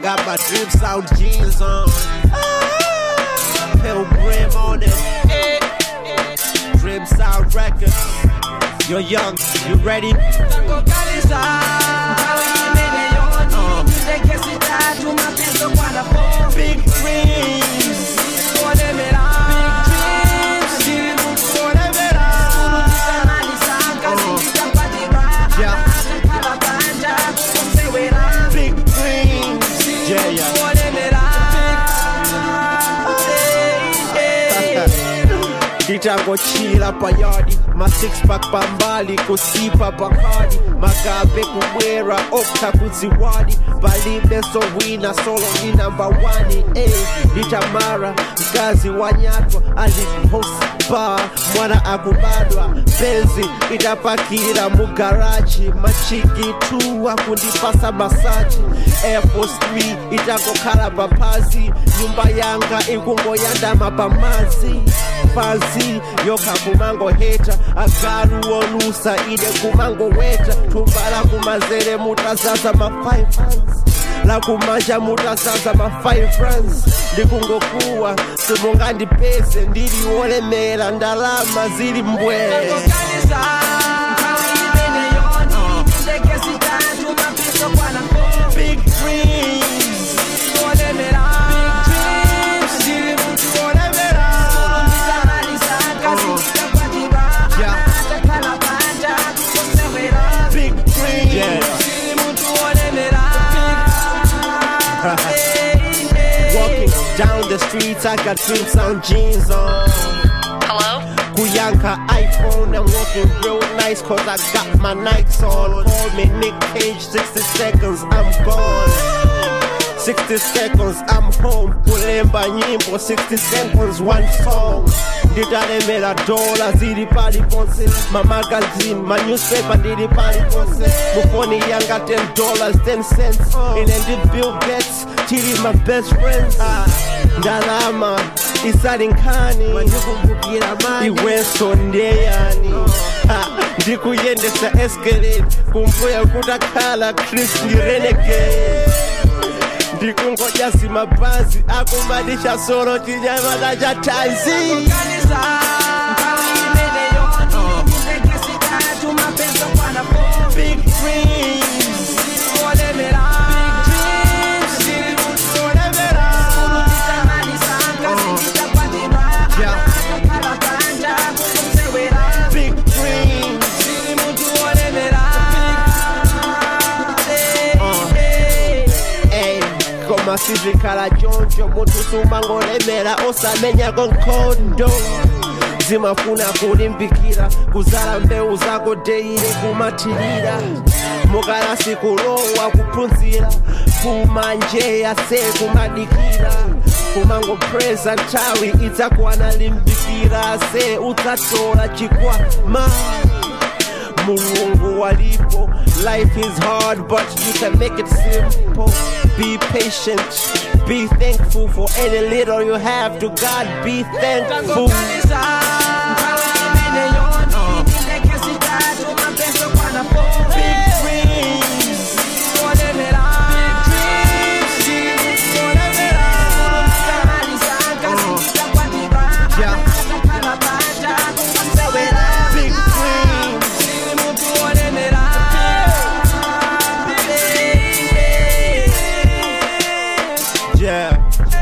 got my drip sound jeans on. Pilgrim on it. Drip sound records. You're young, you ready? Takokaliza Kawi imene yoni Ndeke sitatu mapenzo kwa na po Big dreams. Kuolemera Ndiri mutu Kuolemera. Kulutisa sanga Sindikapatira Yeah. Kala banja Kusewera Big dreams. Yeah, yeah. Kuolemera Hey, hey. ndichangochila payadi ma six pack pambali kusipa pakadi magabe kubwera okta kuziwadi palibe sowina solo ni namba wani eh, ndichamara mkazi wanyatwa aliposta mwana akubadwa penzi itapakira mugaraji machiki tu akundipasa masaji Air Force 3 itangokhala papazi nyumba yanga ikungoyandama pamazi pansi yokha kumangoheta agalu wolusa ide kumangoweta tumbala kumazere mutazaza ma five fans lakumanja mutazaza ma five friends ndikungokuwa simungandipeze ndili wolemera ndalama zili mbwe Takokaliza Kawi imene yoni Ndeke sitatu mapenzo kwa na po big dreams Kuolemera Ndiri mutu wolemera big dreams yeah. Walking down the streets, I got drinks on jeans on. Hello? Kuyanka iPhone, I'm walking real nice cause I got my Nikes on. Call me Nick Cage, 60 seconds, I'm gone. 60 seconds, I'm home. Kulemba nyimbo, 60 seconds, one song. Nditalemera dola zili pali ponse ma magazine ma newspaper ndili pali ponse mufoni yanga 10 dollars 10 cents ine ndi bill gates tili my best friends Ah, ndalama isali nkhani iwenso ndeyani Ha, ndikuyendesa escalate kumbuya kutakhala chris ndi renegade ndikungoja zimabhazi akumbadisha solo chinyamata cha tanzi big dreams big dreams Ey, koma sizikhala choncho munthu sumangolemera osamenya konkhondo zimafuna kulimbikira kuzala mbewu zako deire kumathirira mukalasi kulowa kuphunzira kumanjeya se kumadikira kumangopresa nthawi idzakwana limbikira se udzatola chikwama mulungu walipo life is hard but you can make it simple be patient be thankful for any little you have to god be thankful big dreams big dreams yeah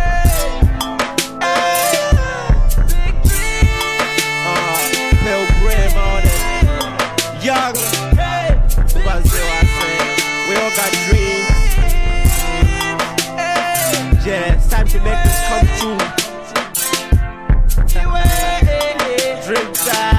uh, pilgrim on it young Brazil I say we all got dreams yeah it's time to make this come true Dream time